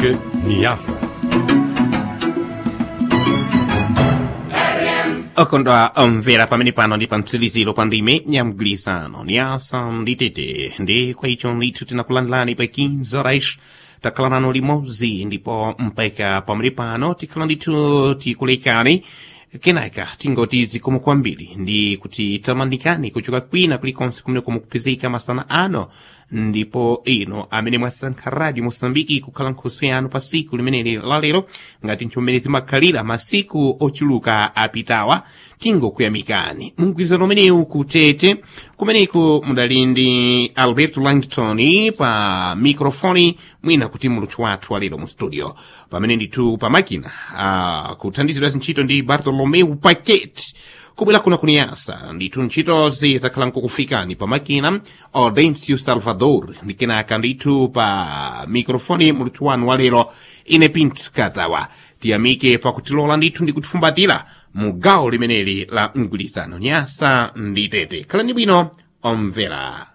Moçambique, Niassa. okondwa omvera pamene pano ndi pa mtsiriziro pa ndime nyamgwirizano niyasa ndi tete ndi kwa icho ndithu tinakulandilani pa 15 horas takhala nanu limodzi ndipo mpaka pamene pano tikhala ndithu tikulekani kenaka tingoti zikomo kwambiri ndi kuti tamandikani kuchoka kwina kulikonse kumene kumukupezeka masana ano ndipo ino amene mwasankha radio mosambiki kukhala nkhoso yanu pa siku limeneli lalero ngati nchomene zimakhalira masiku ochuluka apitawa tingokuyamikani mumgwirizano umenewu kutete kumeneku mudali ndi alberto langton pa mikrofoni mwina kuti muluthu wathu walero mu studio pamene ndithu pa makina uh, kuthandizidwa zintchito ndi bartolomeu paquet kubwera kuna kuniyasa ndithu ntchitozi zakhala nkukufikani pa makina audencio salvador ndi kenaka ndithu pa mikrofoni muluthu wanu walero ine pinto katawa tiyamike pakutilola ndithu ndi kutifumbatira mu gawo limeneli la mgwirizano nyasa ndi tete khalani bwino omvera